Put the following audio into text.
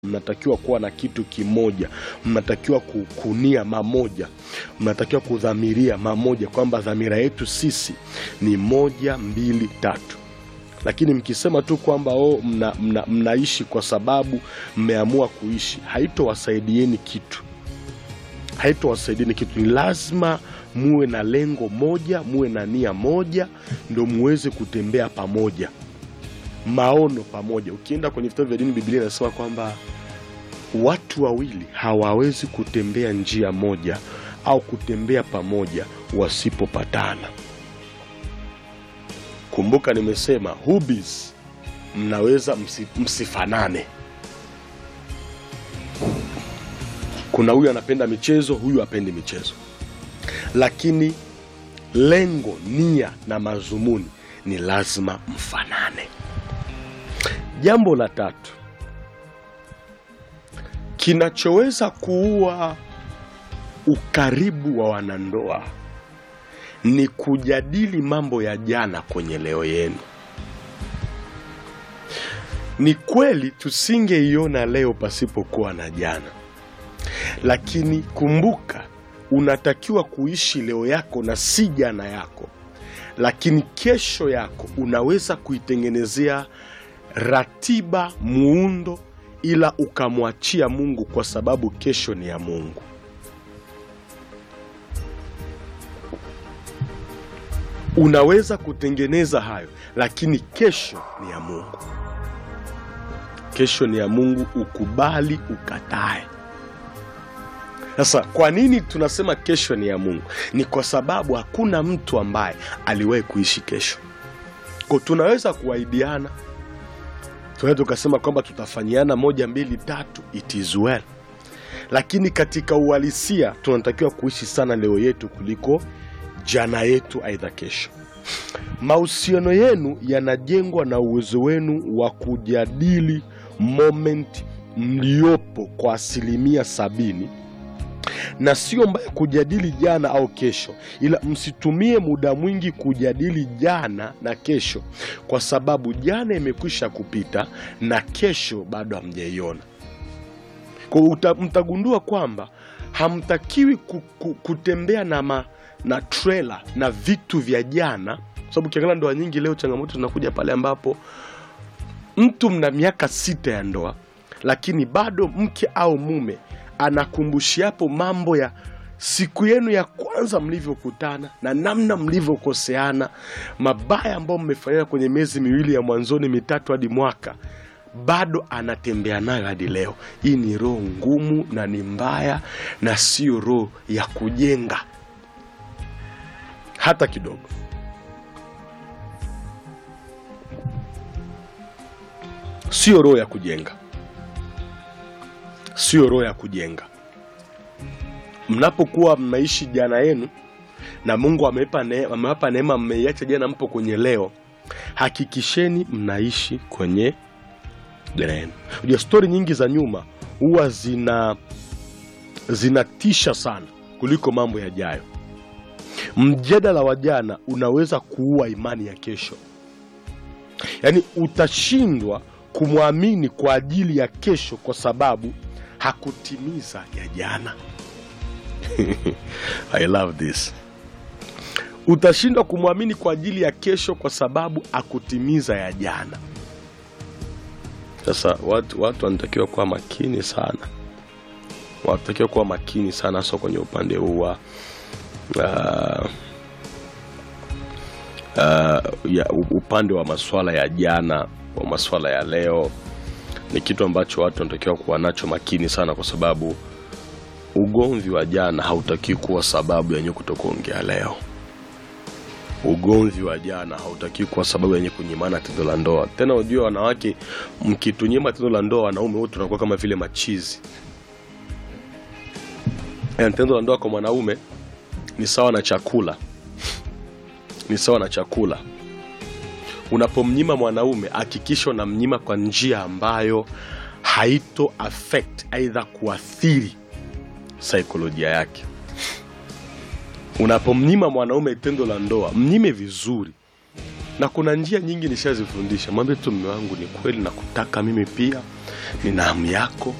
mnatakiwa kuwa na kitu kimoja, mnatakiwa kukunia mamoja, mnatakiwa kudhamiria mamoja, kwamba dhamira yetu sisi ni moja, mbili, tatu. Lakini mkisema tu kwamba oh, mna, mna, mnaishi kwa sababu mmeamua kuishi, haitowasaidieni kitu, haitowasaidieni kitu. Ni lazima muwe na lengo moja, muwe na nia moja, ndo muweze kutembea pamoja maono pamoja. Ukienda kwenye vitabu vya dini, Biblia inasema kwamba watu wawili hawawezi kutembea njia moja au kutembea pamoja wasipopatana. Kumbuka nimesema hubis, mnaweza msi, msifanane. Kuna huyu anapenda michezo, huyu apendi michezo, lakini lengo, nia na mazumuni ni lazima mfanane. Jambo la tatu kinachoweza kuua ukaribu wa wanandoa ni kujadili mambo ya jana kwenye leo yenu. Ni kweli tusingeiona leo pasipokuwa na jana, lakini kumbuka, unatakiwa kuishi leo yako na si jana yako, lakini kesho yako unaweza kuitengenezea ratiba, muundo, ila ukamwachia Mungu kwa sababu kesho ni ya Mungu. Unaweza kutengeneza hayo, lakini kesho ni ya Mungu. Kesho ni ya Mungu, ukubali ukatae. Sasa kwa nini tunasema kesho ni ya Mungu? Ni kwa sababu hakuna mtu ambaye aliwahi kuishi kesho. Kwa tunaweza kuahidiana tunaweza tukasema kwamba tutafanyiana moja mbili tatu, it is well, lakini katika uhalisia tunatakiwa kuishi sana leo yetu kuliko jana yetu, aidha kesho. Mahusiano yenu yanajengwa na uwezo wenu wa kujadili moment mliopo kwa asilimia sabini na sio mbaya kujadili jana au kesho, ila msitumie muda mwingi kujadili jana na kesho, kwa sababu jana imekwisha kupita na kesho bado hamjaiona. Kwa uta- mtagundua kwamba hamtakiwi ku, ku, kutembea na, ma, na trela na vitu vya jana, kwa sababu ukiangalia ndoa nyingi leo changamoto zinakuja pale ambapo mtu mna miaka sita ya ndoa, lakini bado mke au mume anakumbushiapo mambo ya siku yenu ya kwanza mlivyokutana na namna mlivyokoseana, mabaya ambayo mmefanyana kwenye miezi miwili ya mwanzoni mitatu hadi mwaka, bado anatembea nayo hadi leo. Hii ni roho ngumu na ni mbaya, na sio roho ya kujenga hata kidogo. Sio roho ya kujenga sio roho ya kujenga. Mnapokuwa mnaishi jana yenu na Mungu amewapa ne, amewapa neema, mmeiacha jana, mpo kwenye leo, hakikisheni mnaishi kwenye jana yenu. Unajua, stori nyingi za nyuma huwa zina zinatisha sana kuliko mambo yajayo. Mjadala wa jana unaweza kuua imani ya kesho, yaani utashindwa kumwamini kwa ajili ya kesho kwa sababu hakutimiza ya jana. I love this. Utashindwa kumwamini kwa ajili ya kesho kwa sababu hakutimiza ya jana. Sasa watu watu wanatakiwa kuwa makini sana, wanatakiwa kuwa makini sana, hasa kwenye upande huu wa uh, uh, ya upande wa masuala ya jana, wa masuala ya leo ni kitu ambacho watu wanatakiwa kuwa nacho makini sana, kwa sababu ugomvi wa jana hautakiwi kuwa sababu yenye kutokuongea leo. Ugomvi wa jana hautakiwi kuwa sababu yenye kunyimana tendo la ndoa. Tena ujue, wanawake mkitunyima tendo la ndoa, wanaume wote tunakuwa kama vile machizi. Yani, tendo la ndoa kwa mwanaume ni sawa na chakula, ni sawa na chakula Unapomnyima mwanaume hakikisha unamnyima kwa njia ambayo haito affect aidha kuathiri saikolojia yake. Unapomnyima mwanaume tendo la ndoa, mnyime vizuri, na kuna njia nyingi nishazifundisha. Mwambie tu mume wangu, ni kweli nakutaka mimi pia, nina hamu yako